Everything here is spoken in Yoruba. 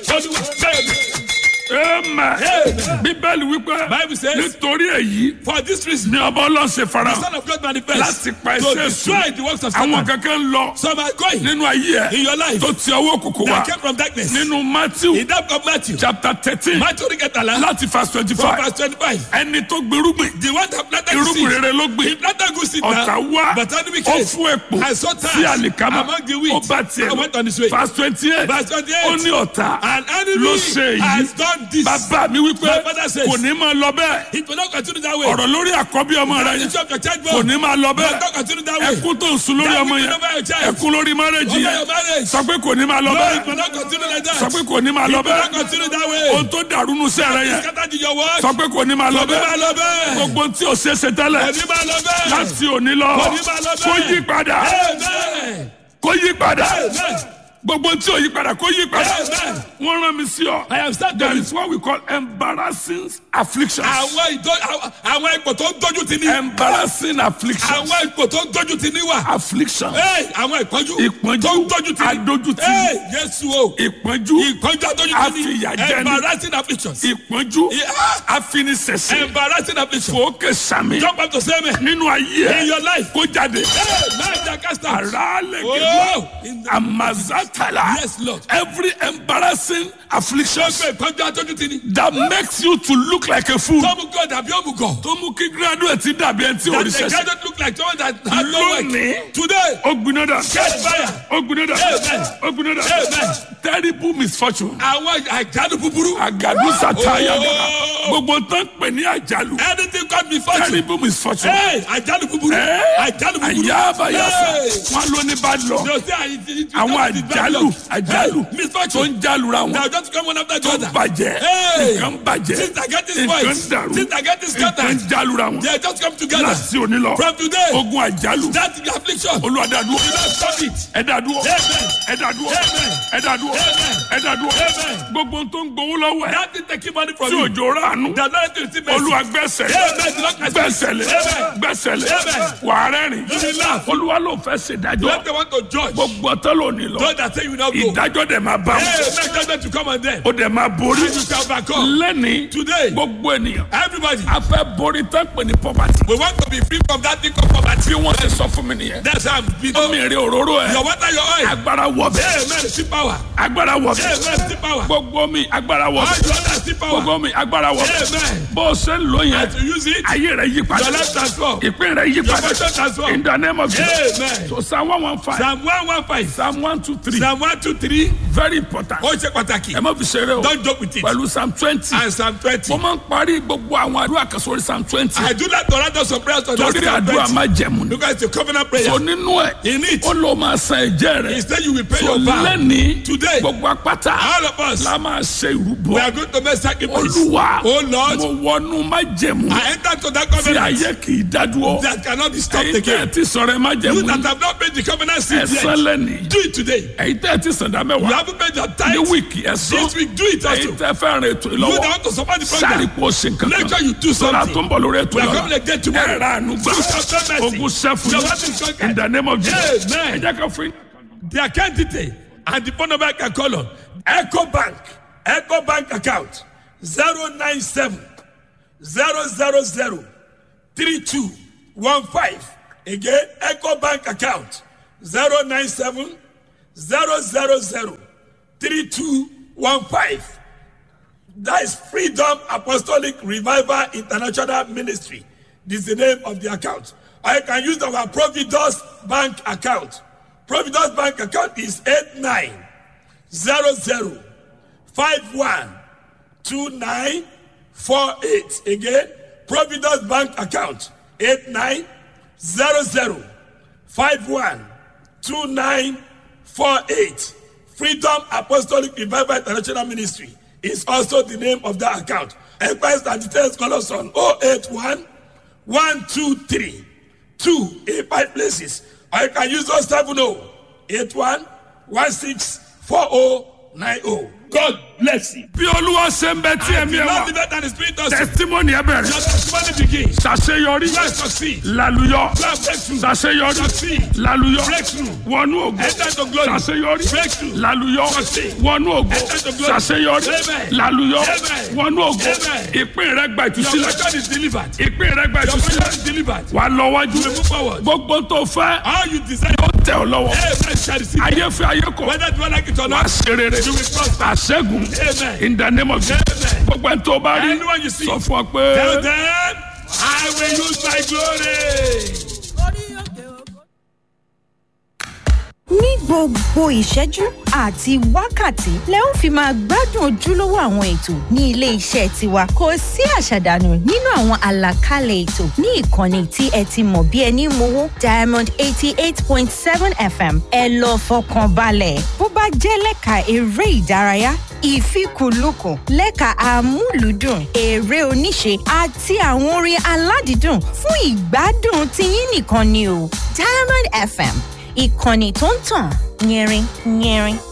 Olúwa bẹ́ẹ̀ amen bíbélì wípé Bible says, nítorí èyí For this reason, ni ọba ọlọ́sẹ̀ the fara Son of God manifest láti pa to ẹsẹ̀ destroy sùn the works of àwọn Satan. kankan ń lọ Some are going nínú ayé in ẹ your life tó ti ọwọ́ òkùnkùn wá that came from darkness. nínú matthew In that of Matthew, chapter thirteen Matthew Riketala, láti verse twenty from five verse 25. ẹni tó gbèrúgbìn The one that planted the irúgbìn seed, rere ló gbìn he planted good seed ọ̀tá now, wá but enemy ó came. fún èpò I saw tares sí àlìkámà among the wheat. ó bá tiẹ̀ I went on his way. verse twenty eight Verse 28. ó ní ọ̀tá An enemy ló ṣe èyí has done this. bàbá mi wípé My father says, kò ní máa lọ bẹ́ẹ̀ It will not continue that way. ọ̀rọ̀ lórí àkọ́bí ọmọ rẹ The yẹn issue of your child kò ní máa lọ will bẹ́ẹ̀ not continue that way. ẹkún tó ń sun lórí That ọmọ will yẹn over your child. ẹkún lórí márẹ́jì Over yẹn your marriage. sọ pé kò ní máa lọ No, it bẹ́ẹ̀ will not continue like that. sọ pé kò ní máa lọ It will not bẹ́ẹ̀ continue that way. ohun tó dàrú nu sí ẹrẹ yẹn Scattered in your word. sọ pé kò ní máa lọ Kò ní máa bẹ́ẹ̀ lọ bẹ́ẹ̀. gbogbo tí o ṣe ṣe tẹ́lẹ̀ Kò ní máa lọ bẹ́ẹ̀. láti òní lọ Kò ní máa lọ kó bẹ́ẹ̀. yí padà Amen. kó yí padà Amen. gbogbo tí o yí padà kó yí padà Amen. wọ́n rán mi sí ọ I am starting there with is what we call embarrassing afflictions àwọn ìdó àwọn- àwọn ipò tó ń dojú ti ní. embarrassing afflictions àwọn ipò tó ń dojú ti ní wà. afflictions Hey, àwọn ìpọ́njú Ìpọ́njú, tó ń dojú ti ní. adójútì. Hey, Jésù o. ìpọ́njú ìpọ́njú adójú ti ní. Àfìyàjẹni. embarrassing afflictions. ìpọ́njú Yeah. afinisẹ̀sẹ̀ embarrassing afflictions. fòókè sàmì jump up to say amen. nínú ayé in your life. kó jáde Hey, man, that cast out. ara Oh, lẹ́gẹ̀dẹ̀ in the- amazatala Yes, Lord. every embarrassing affliction Ṣé ìpọ́njú adójú ti ní. that makes you to look like a fool Tọ́mú God àbí òmùgọ̀. tó mú kí graduate dàbí ẹni tí That the oríṣiríṣi guy don't look like someone that has no work. Lónìí. Today. ó gbiná dà Catch fire. ó gbiná dà Amen. ó gbiná dà Amen. terrible misfortune Àwọn àjálù búburú. àgàdo sàtáyà Oh. gbogbo tán pè ní àjálù Anything God before you. terrible misfortune. Hey, àjálù búburú. Eh? Àjálù búburú. àyàbáyàsá Hey. wọn ló ní bad luck No, say, I- it- it- àwọn it is bad àjálù luck. àjálù Hey, tó misfortune. ń jálura Now wọn just come one after the tó other. bàjẹ́ Hey. nǹkan bàjẹ́ Since I get this nǹkan voice, dàrú since I get this nǹkan scattered, jálura wọn they just come together. láti òní lọ From today, ogun àjálù that is the affliction. olùwàdàdúró You don't stop it. ẹ̀dàdúró Amen. ẹ̀dàdúró Amen. ẹ̀dàdúró Amen. ẹ̀dàdúró Amen. gbogbo tó ń gbowó lọ́wọ́ ẹ̀ That is taking money from tí you. òjò ránú They are not to receive mercy. olúwa gbẹ́sẹ̀ Amen. The Lord has gbẹ́sẹ̀lẹ̀ Amen. gbẹ́sẹ̀lẹ̀ Amen. wàá rẹ́rìn You will laugh. olúwa ló fẹ́ ṣèdájọ́ Let the want to judge. gbogbo ọtọ́ lónìí lọ Those that say you will not go. ìdájọ́ dẹ̀ máa bá wọn Hey, make judgment to come on them. ó dẹ̀ máa borí And you shall overcome. lẹ́ni Today, gbogbo ènìyàn everybody, a fẹ́ borí tán pè ní poverty we want to be free from that thing called poverty. bí wọ́n ti sọ fún mi nìyẹn That's how I'm being. omi èrè òróró ẹ̀ Your water, your oil. agbára wọ̀ bẹ́ẹ̀ Amen. See power. agbára wọ̀ bẹ́ẹ̀ Amen. See power. gbogbo mi agbára wọ̀ All bẹ́ẹ̀ your others see power. gbogbo mi agbára wọ̀ bẹ́ẹ̀ Amen. bó o ṣe ń lò yẹn As you use it, ayé rẹ̀ yí padà your life transform. ìpín rẹ̀ yí Your padà fortune transform. in the name of Jesus Amen. so psalm one one five Psalm one one five. psalm one two three Psalm one two three. very important Ó ṣe pàtàkì. ẹ má fi ṣeré o Don't joke with it. pẹ̀lú psalm twenty And Psalm twenty. mo máa ń parí gbogbo àwọn àdúrà kan sórí psalm twenty I do not torrent us of prayers on that torí Psalm àdúrà twenty. má jẹ̀mú ni Because it's a covenant prayer. so nínú ẹ̀ In it, ó lọ máa san ẹ̀jẹ̀ rẹ̀ instead you will pay so your vow. lẹ́ni Today, gbogbo apáta all of us, la máa ṣe we ìrúbọ are going to make sacrifice. olúwa Oh Lord, mo wọnú má jẹ̀mú I enter to that tí covenant ayé kì í dádúró that cannot be stopped ẹ̀yin tẹ́ ẹ again. ti sọ̀rọ̀ ẹ má You jẹ̀mú that have not paid the covenant seed ẹ̀sán yet, lẹ́ni do it today. ẹ̀yin tẹ́ ẹ ti sàn dá You mẹ́wàá haven't paid your ní tithe wíìkì ẹ̀sán this week, do it ẹ̀yin also. tẹ́ fẹ́ rìn ètò You ìlọ́wọ́ that want to support the sáré program, kó o ṣe nǹkan make kan sure you do sọ́ra tó something. ń bọ̀ lórí ètò We are ìlọ́wọ́ coming again tomorrow. ẹ̀rọ àánú gbà You shall show mercy. ogun sẹ́fún Your wife is conquered. in the name of Jesus Amen. ẹ jẹ́ ká fún yín. The account detail and the phone number I can call on. Echo Bank, Echo Bank account 097 000 3215. Again, Echo Bank account 097 000 3215. That is Freedom Apostolic Revival International Ministry. This is the name of the account. Or you can use our Providus Bank account. Providus Bank account is 8900512948. Again, Providus Bank account 8900512948. Freedom Apostolic Revival International Ministry is also the name of that account. Enquiries and details call us on 081 123 2 in five places. Or you can use 070 81 16 4090. God blessing. bí olúwa ṣe ń bẹ tí And ẹ̀mí the ẹ̀ Lord wá the better and the spirit also. testimony ẹ Your bẹ̀rẹ̀ testimony begins. ṣàṣeyọrí You will succeed. lálùyọ You have breakthrough. ṣàṣeyọrí Succeed. lálùyọ Breakthrough. wọnú ògo Enter to glory. ṣàṣeyọrí Breakthrough. lálùyọ Succeed. wọnú ògo Enter to glory. ṣàṣeyọrí Amen. lálùyọ Amen. wọnú ògo Amen. ìpín rẹ gba Your ìtúsílẹ̀ portion is delivered. ìpín rẹ gba Your ìtúsílẹ̀ portion is delivered. wà lọ wájú You move forward. gbogbo tó fẹ́ All you desire. ó tẹ̀ ọ́ lọ́wọ́ Amen. Shall receive. ayé fẹ́ ayé kọ̀ Whether you like it or wá not. ṣe rere You will prosper. àṣẹ́gun Amen. in the name of Jesus Amen. gbogbo ẹni tó bá rí Anyone you see. sọ fún ọ pé. Tell them, I will use my glory. ní gbogbo ìṣẹ́jú àti wákàtí lẹ ó fi máa gbádùn ojúlówó àwọn ètò ní ilé iṣẹ́ tiwa kò sí àṣàdànù nínú àwọn àlàkalẹ̀ ètò ní ìkànnì tí ẹ ti mọ̀ bí ẹni mowó diamond eighty eight point seven fm ẹ lọ fọkàn balẹ̀ bó bá jẹ́ lẹ́ka eré ìdárayá ìfikùnlukùn lẹ́ka amúlùúdùn eré oníṣe àti àwọn orin aládìídùn fún ìgbádùn tiyín nìkan ni o diamond fm ìkànnì tó ń tàn yẹrin yẹrin.